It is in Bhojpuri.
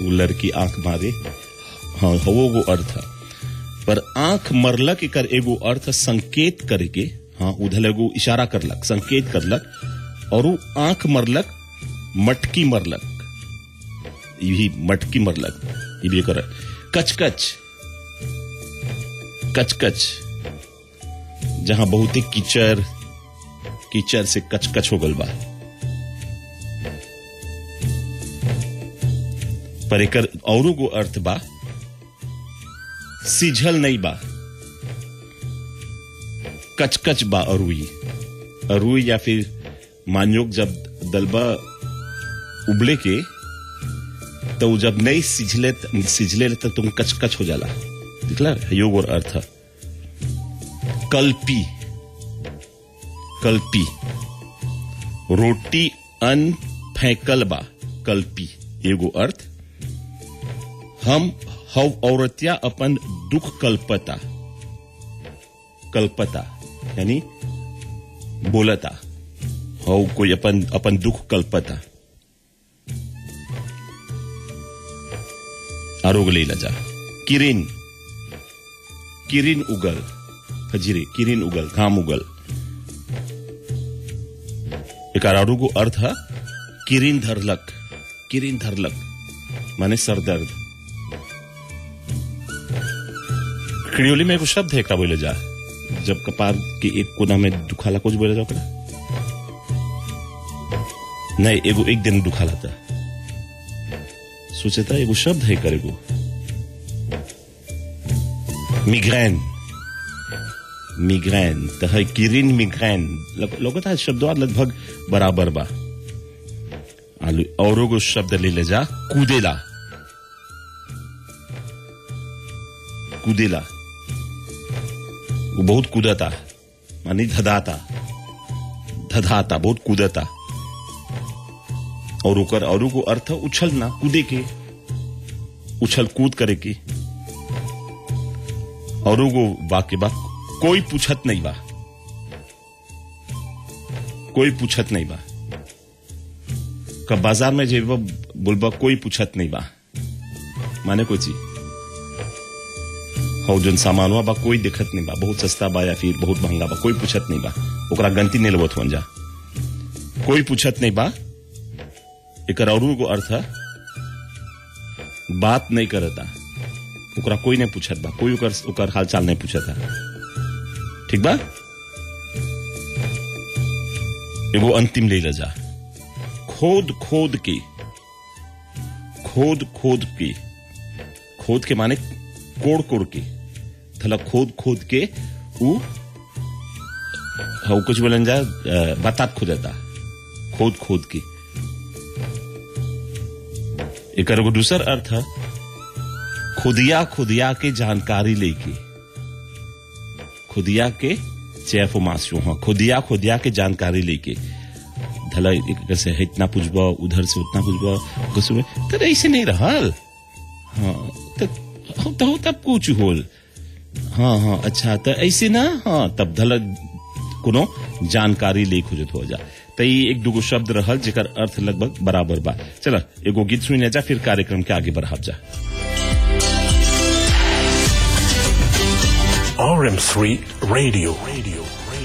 वो लड़की आंख मारे हाँ वो वो अर्थ है पर आंख मरलक एकर एगो अर्थ संकेत करके हाँ उधर एगो इशारा करलक संकेत करलक और वो आंख मरलक मटकी मरलक ये भी मटकी मरलक ये भी कर कचकच कचकच जहां बहुत ही कीचड़ कीचड़ से कचकच हो गल बा पर एकर औरो गो अर्थ बा सिझल नहीं बा कचकच बा अरुई अरुई या फिर मान्योग जब दलबा उबले के तो उ जब नहीं सिझले सिझले तो तुम कचकच हो जाला दिखला योग और अर्थ कल्पी कल्पी रोटी अन फेंकल बा कल्पी एगो अर्थ हम हव औरतिया अपन दुख कल्पता कल्पता यानी बोलता हव कोई अपन अपन दुख कल्पता आरोग ले जा किरिन किरिन उगल फजीरे किरिन उगल घाम उगल एक आरोगो अर्थ है किरिन धरलक किरिन धरलक माने सरदर्द खिड़ियोली में एगो शब्द है एकरा बोले जा जब कपार के एक कोना में दुखाला कुछ बोले जा ओकरा नहीं एगो एक दिन दुखाला था सोचे था एगो शब्द है करेगो मिग्रेन मिग्रेन तो है किरिन मिग्रेन लगता है शब्दों लगभग बराबर बा आलू औरों को शब्द ले ले जा कूदेला कूदेला वो बहुत कूदता मानी धदाता धधाता बहुत कूदता और ओकर और को अर्थ उछलना कूदे के उछल कूद करे के और को वाक्य बा कोई पूछत नहीं बा कोई पूछत नहीं बा कब बाजार में जेबा बोलबा कोई पूछत नहीं बा माने कोई चीज हो जन सामानवा बा कोई दिखत नहीं बा बहुत सस्ता बा या फिर बहुत महंगा बा कोई पूछत नहीं बा ओकरा गंती नहीं लेवत हो जा कोई पूछत नहीं बा एक और को अर्थ है बात नहीं करता ओकरा कोई नहीं पूछत बा कोई ओकर ओकर हालचाल नहीं पूछता ठीक बा एगो अंतिम ले जा खोद खोद के खोद खोद के खोद के माने कोड़ कोड़ के थला खोद खोद के उ हाँ कुछ बोलन जा बतात खोदता खोद खोद के एक एगो दूसर अर्थ है खुदिया खुदिया के जानकारी लेके खुदिया के चैफ मासू हाँ खुदिया खुदिया के जानकारी लेके धला एक से इतना पूछबा उधर से उतना पूछबा कुछ तो ऐसे नहीं रहल हाँ तो तो तब कुछ होल हाँ हाँ अच्छा तो ऐसे ना हाँ तब धल कोनो जानकारी ले खुजत हो जा तो ये एक दूगो शब्द रहल जेकर अर्थ लगभग बराबर बा चला एगो गीत सुन जा फिर कार्यक्रम के आगे बढ़ाब जा RM3 Radio. Radio.